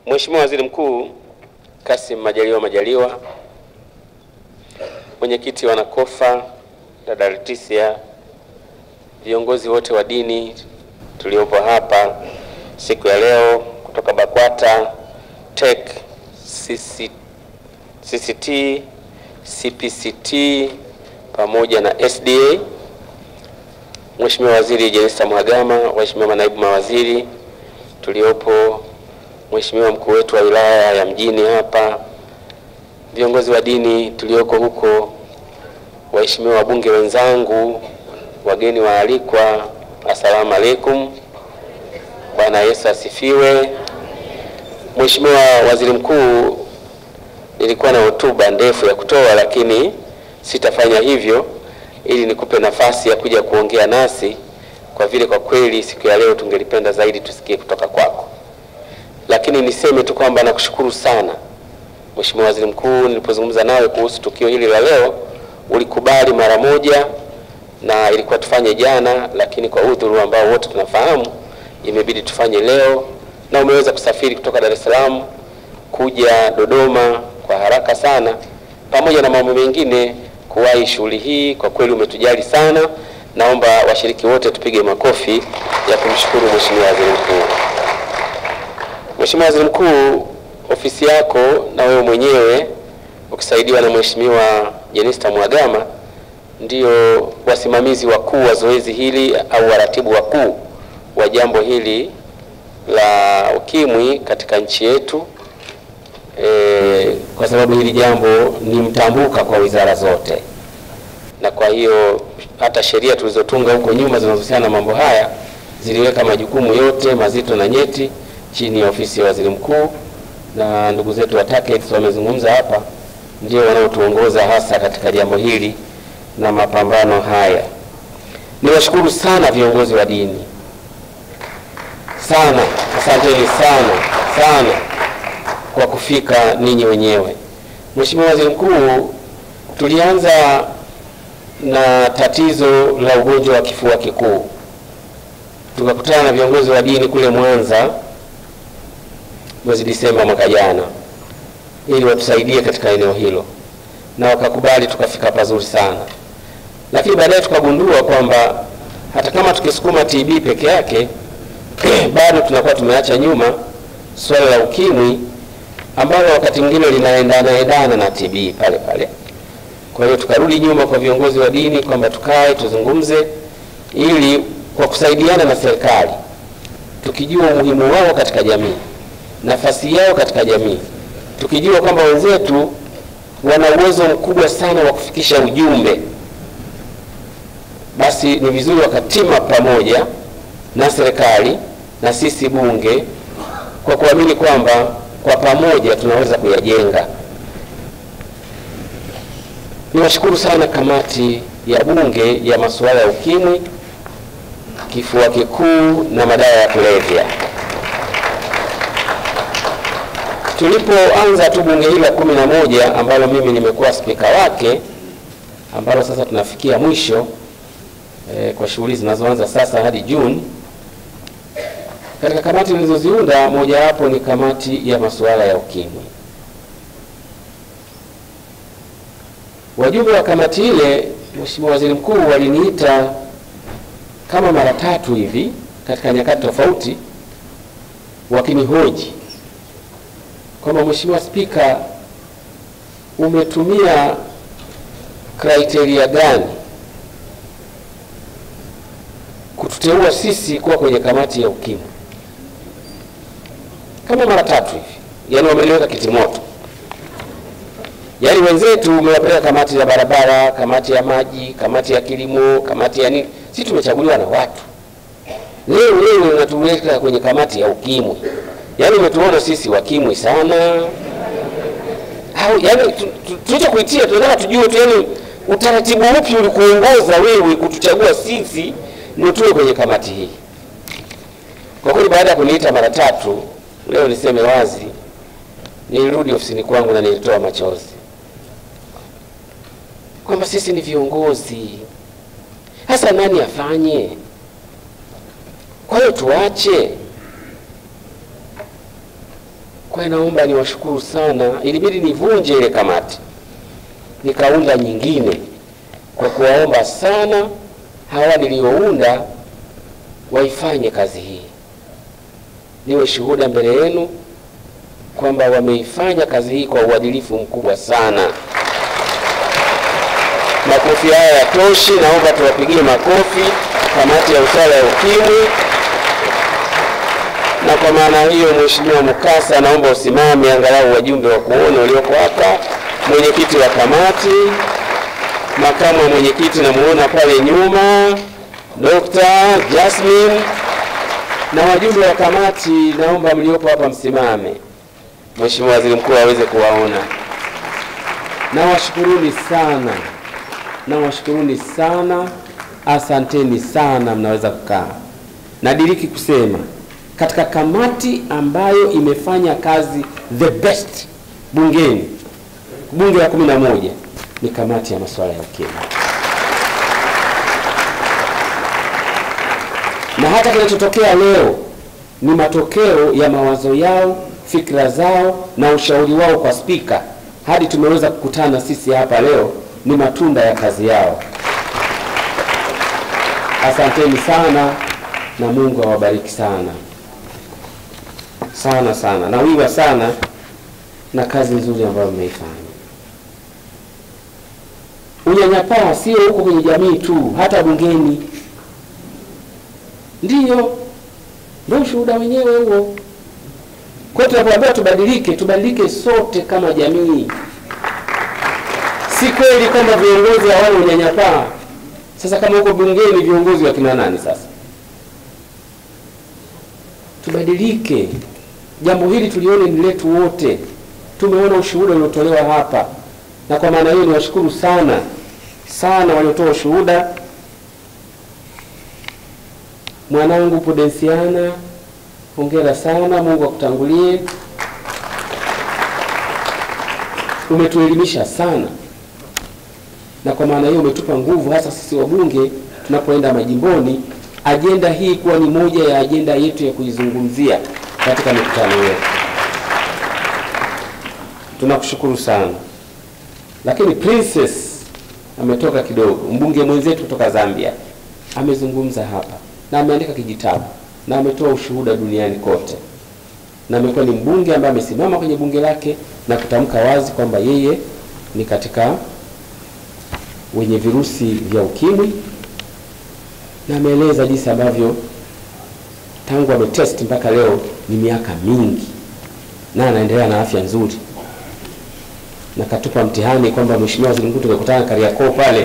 Mheshimiwa Waziri Mkuu Kassim Majaliwa Majaliwa, mwenyekiti wa NACOFA dada Leticia, viongozi wote wa dini tuliopo hapa siku ya leo kutoka BAKWATA, TEC, CC, CCT, CPCT pamoja na SDA, Mheshimiwa Waziri Jenista Mhagama, waheshimiwa manaibu mawaziri tuliopo, Mheshimiwa mkuu wetu wa wilaya ya mjini hapa, viongozi wa dini tulioko huko, waheshimiwa wabunge wenzangu, wageni waalikwa, assalamu alaikum. Bwana Yesu asifiwe. Mheshimiwa Waziri Mkuu, nilikuwa na hotuba ndefu ya kutoa, lakini sitafanya hivyo ili nikupe nafasi ya kuja kuongea nasi, kwa vile kwa kweli siku ya leo tungelipenda zaidi tusikie kutoka kwako. Lakini niseme tu kwamba nakushukuru sana Mheshimiwa Waziri Mkuu, nilipozungumza nawe kuhusu tukio hili la leo ulikubali mara moja, na ilikuwa tufanye jana, lakini kwa udhuru ambao wote tunafahamu imebidi tufanye leo, na umeweza kusafiri kutoka Dar es Salaam kuja Dodoma kwa haraka sana, pamoja na mambo mengine kuwahi shughuli hii. Kwa kweli umetujali sana. Naomba washiriki wote tupige makofi ya kumshukuru Mheshimiwa Waziri Mkuu. Mheshimiwa Waziri Mkuu, ofisi yako na wewe mwenyewe ukisaidiwa na Mheshimiwa Jenista Mhagama ndio wasimamizi wakuu wa zoezi hili au waratibu wakuu wa jambo hili la ukimwi katika nchi yetu. E, kwa sababu hili jambo ni mtambuka kwa wizara zote, na kwa hiyo hata sheria tulizotunga huko nyuma zinazohusiana na mambo haya ziliweka majukumu yote mazito na nyeti chini ya ofisi ya waziri mkuu, na ndugu zetu wa TACAIDS wamezungumza hapa, ndio wanaotuongoza hasa katika jambo hili na mapambano haya. Niwashukuru sana viongozi wa dini sana, asanteni sana sana kwa kufika ninyi wenyewe. Mheshimiwa Waziri Mkuu, tulianza na tatizo la ugonjwa wa kifua kikuu, tukakutana na viongozi wa dini kule Mwanza mwezi Disemba mwaka jana, ili watusaidie katika eneo hilo, na wakakubali, tukafika pazuri sana, lakini baadaye tukagundua kwamba hata kama tukisukuma TB peke yake bado tunakuwa tumeacha nyuma swala la ukimwi ambalo wakati mwingine linaendana endana na TB pale pale. Kwa hiyo tukarudi nyuma kwa viongozi wa dini kwamba tukae tuzungumze, ili kwa kusaidiana na serikali, tukijua umuhimu wao katika jamii, nafasi yao katika jamii, tukijua kwamba wenzetu wana uwezo mkubwa sana wa kufikisha ujumbe, basi ni vizuri wakatima pamoja na serikali na sisi bunge kwa kuamini kwamba kwa pamoja tunaweza kuyajenga. Niwashukuru sana kamati ya bunge ya masuala ya ukimwi, kifua kikuu na madawa ya kulevya. Tulipoanza tu bunge hili la kumi na moja ambalo mimi nimekuwa spika wake, ambalo sasa tunafikia mwisho eh, kwa shughuli zinazoanza sasa hadi Juni katika kamati nilizoziunda mojawapo ni kamati ya masuala ya ukimwi. Wajumbe wa kamati ile, Mheshimiwa Waziri Mkuu, waliniita kama mara tatu hivi katika nyakati tofauti, wakinihoji kwamba Mheshimiwa Spika, umetumia kriteria gani kututeua sisi kuwa kwenye kamati ya ukimwi? kama mara tatu hivi, yaani wameliweka kitimoto. Yaani wenzetu umewapeleka kamati za barabara, kamati ya maji, kamati ya kilimo, kamati ya nini. Sisi tumechaguliwa na watu, leo leo unatuweka kwenye kamati ya ukimwi. Yaani umetuona sisi wakimwi sana au yaani tulichokuitia tunataka tujue tu, yaani utaratibu upi ulikuongoza wewe kutuchagua sisi ndio tuwe kwenye kamati hii. Kwa kweli baada ya kuniita mara tatu Leo niseme wazi, nilirudi ofisini kwangu na nilitoa machozi kwamba sisi ni viongozi, hasa nani afanye? Kwa hiyo tuache. Kwa kwa hiyo naomba niwashukuru sana. Ilibidi nivunje ile kamati nikaunda nyingine kwa kuwaomba sana hawa niliounda waifanye kazi hii, niwe shuhuda mbele yenu kwamba wameifanya kazi hii kwa uadilifu mkubwa sana. Makofi haya yatoshi, naomba tuwapigie makofi kamati ya usawa ya ukimwi. Na kwa maana hiyo, Mheshimiwa Mukasa, naomba usimame, angalau wajumbe wa kuona walioko hapa, mwenyekiti wa kamati, makamu wa mwenyekiti namuona pale nyuma, Dr. Jasmine na wajumbe wa kamati, naomba mliopo hapa msimame, Mheshimiwa Waziri Mkuu aweze kuwaona. Nawashukuruni sana, nawashukuruni sana, asanteni sana. Mnaweza kukaa. Nadiriki kusema katika kamati ambayo imefanya kazi the best bungeni, bunge la kumi na moja ni kamati ya masuala ya ukimwi, na hata kinachotokea leo ni matokeo ya mawazo yao, fikra zao na ushauri wao kwa spika, hadi tumeweza kukutana sisi hapa leo, ni matunda ya kazi yao. Asanteni sana na Mungu awabariki sana sana sana, na wiwa sana na kazi nzuri ambayo mmeifanya. Unyanyapaa sio huko kwenye jamii tu, hata bungeni. Ndiyo, ndio ushuhuda wenyewe huo. Kwa hiyo tunapoambiwa tubadilike, tubadilike sote kama jamii. Si kweli kwamba viongozi hawana unyanyapaa. Sasa kama huko bungeni viongozi wa kina nani sasa? Tubadilike. Jambo hili tulione ni letu wote. Tumeona ushuhuda uliotolewa hapa, na kwa maana hiyo niwashukuru sana sana waliotoa ushuhuda. Mwanangu Pudensiana, hongera sana, Mungu akutangulie. Umetuelimisha sana, na kwa maana hiyo umetupa nguvu, hasa sisi wabunge tunapoenda majimboni, ajenda hii kuwa ni moja ya ajenda yetu ya kuizungumzia katika mikutano yetu. Tunakushukuru sana. Lakini Princess ametoka kidogo, mbunge mwenzetu kutoka Zambia amezungumza hapa na ameandika kijitabu na ametoa ushuhuda duniani kote, na amekuwa ni mbunge ambaye amesimama kwenye bunge lake na kutamka wazi kwamba yeye ni katika wenye virusi vya ukimwi, na ameeleza jinsi ambavyo tangu ametest mpaka leo ni miaka mingi na anaendelea na afya nzuri, na katupa mtihani kwamba Mheshimiwa Waziri Mkuu, tumekutana Kariakoo pale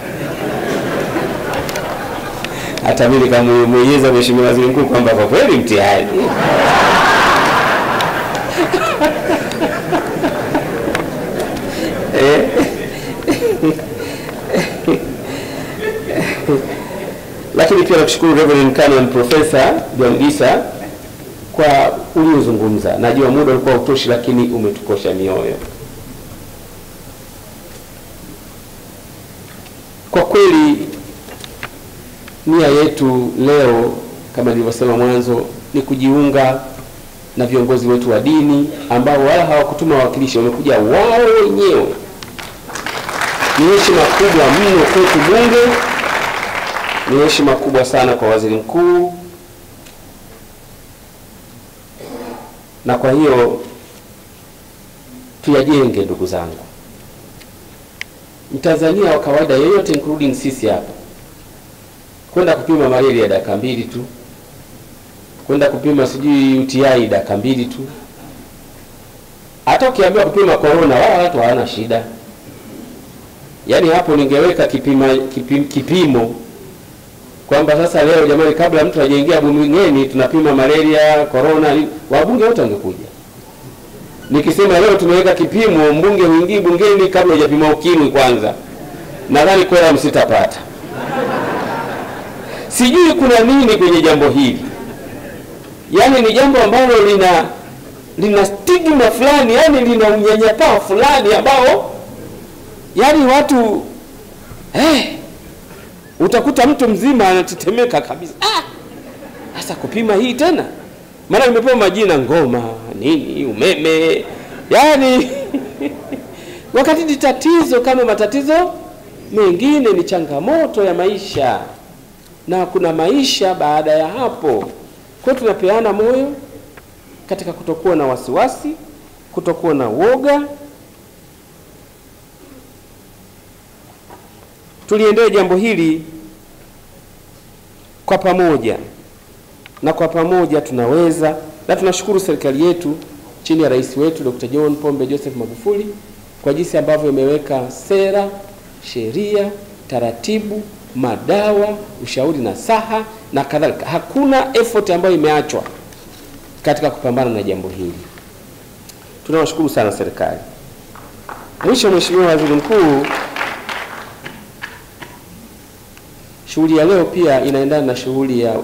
hata mimi nikamweleza Mheshimiwa Waziri Mkuu kwamba kwa kweli mtihani eh? Lakini pia nakushukuru Reverend Canon Professor Bwangisa kwa uliozungumza. Najua muda ulikuwa utoshi, lakini umetukosha mioyo. Kwa kweli nia yetu leo kama nilivyosema mwanzo ni kujiunga na viongozi wetu wa dini ambao wala hawakutuma wawakilishi, wamekuja wao wenyewe. Ni heshima kubwa mno kwetu Bunge, ni heshima kubwa sana kwa waziri mkuu, na kwa hiyo tuyajenge, ndugu zangu. Mtanzania wa kawaida yeyote including sisi hapa kwenda kupima malaria dakika mbili tu, kwenda kupima sijui UTI dakika mbili tu. Hata ukiambiwa kupima corona, wala watu hawana shida. Yaani hapo ningeweka kipima, kipim, kipimo kwamba sasa leo jamani, kabla mtu hajaingia bungeni tunapima malaria, corona, wabunge wote wangekuja. Nikisema leo tumeweka kipimo, mbunge huingii bungeni kabla hujapima ukimwi kwanza, nadhani kwela msitapata. Sijui kuna nini kwenye jambo hili, yaani ni jambo ambalo lina lina stigma fulani, yaani lina unyanyapaa fulani ambao yaani watu eh, utakuta mtu mzima anatetemeka kabisa. Ah, sasa kupima hii tena maana nimepewa majina ngoma nini umeme yaani wakati ni tatizo kama matatizo mengine ni changamoto ya maisha na kuna maisha baada ya hapo kwa hiyo tunapeana moyo katika kutokuwa na wasiwasi kutokuwa na woga tuliendee jambo hili kwa pamoja na kwa pamoja tunaweza na tunashukuru serikali yetu chini ya rais wetu Dr. John Pombe Joseph Magufuli kwa jinsi ambavyo imeweka sera, sheria, taratibu, madawa, ushauri na saha na kadhalika. Hakuna effort ambayo imeachwa katika kupambana na jambo hili. Tunawashukuru sana serikali. Mwisho, Mheshimiwa Waziri Mkuu, shughuli ya leo pia inaendana na shughuli ya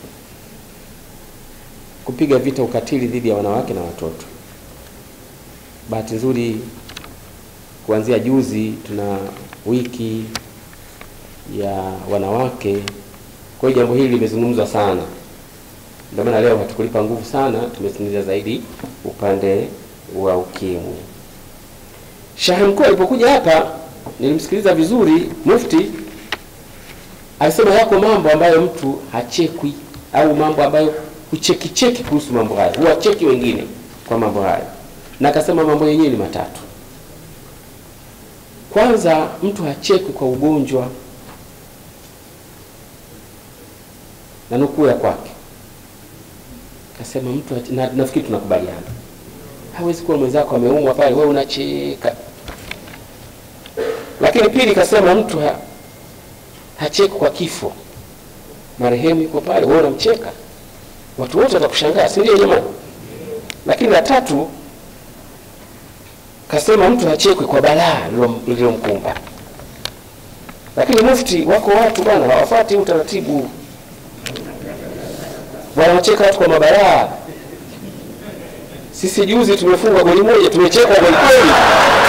kupiga vita ukatili dhidi ya wanawake na watoto. Bahati nzuri kuanzia juzi tuna wiki ya wanawake, kwa hiyo jambo hili limezungumzwa sana, ndio maana leo hatukulipa nguvu sana, tumezungumzia zaidi upande wa ukimwi. Shehe mkuu alipokuja hapa, nilimsikiliza vizuri, Mufti alisema yako mambo ambayo mtu hachekwi au mambo ambayo huchekicheki kuhusu mambo haya, huwacheki wengine kwa mambo haya, na akasema mambo yenyewe ni matatu. Kwanza, mtu hachekwi kwa ugonjwa, na nukuu ya kwake akasema mtu hache- na, nafikiri tunakubaliana, hawezi kuwa mwenzako ameumwa pale, wewe unacheka. Lakini pili, kasema mtu ha, hachekwi kwa kifo, marehemu yuko pale, wewe unamcheka watu wote watakushangaa, si ndio jamani? Lakini la tatu kasema mtu hachekwi kwa balaa lililo- lililomkumba. Lakini Mufti, wako watu bwana hawafuati utaratibu, wanawacheka watu kwa mabalaa. Sisi juzi tumefungwa goli moja, tumechekwa goli kweli.